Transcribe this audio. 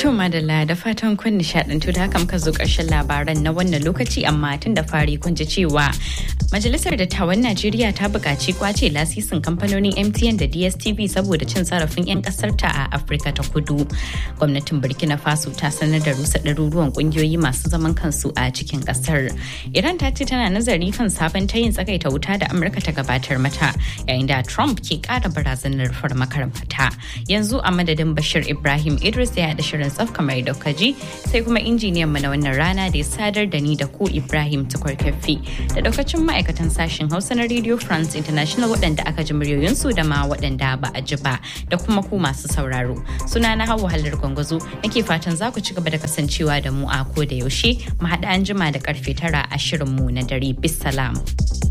To madalla da fatan kun nishadantu da haka muka zo ƙarshen labaran na wannan lokaci amma tun da fari kun ji cewa Majalisar Dattawan Najeriya ta buƙaci kwace lasisin kamfanonin MTN da DSTV saboda cin zarafin 'yan ƙasar ta a Afirka ta Kudu. Gwamnatin Burkina Faso ta sanar da rusa ɗaruruwan ƙungiyoyi masu zaman kansu a cikin ƙasar. Iran ta ce tana nazari kan sabon tayin tsagaita wuta da Amurka ta gabatar mata yayin da Trump ke ƙara barazanar farmakar mata. Yanzu a madadin Bashir Ibrahim Idris ya haɗa shirin tsaf kamar da kaji sai kuma injiniyan mu na wannan rana da ya sadar da ni da ku Ibrahim Tukurkafi da daukacin ma'aikatan sashen Hausa na Radio France International waɗanda aka ji muryoyinsu da ma waɗanda ba a ji ba da kuma ku masu sauraro. Suna na Hauwa Hallar Gwangwazo nake fatan za ku ci gaba da kasancewa da mu a ko da yaushe mu haɗa an jima da karfe tara a shirin mu na dare. Bisalam.